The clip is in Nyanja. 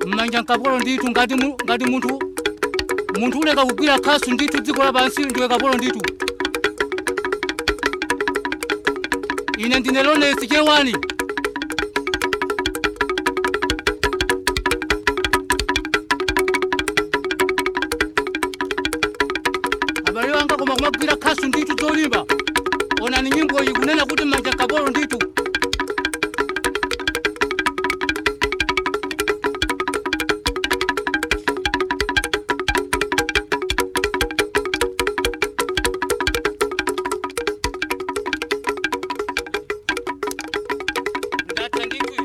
mmanja nkapolo ndithu ngati mu- ngati munthu munthu uleka kugwira khasu ndithu dziko lapansi ndiwe kapolo ndithu ine ndine lonesi chewani abale wanga koma kumagwira khasu ndithu zolimba onani nyimbo iyi kunena kuti mmanja kapolo ndithu ndatha ndithu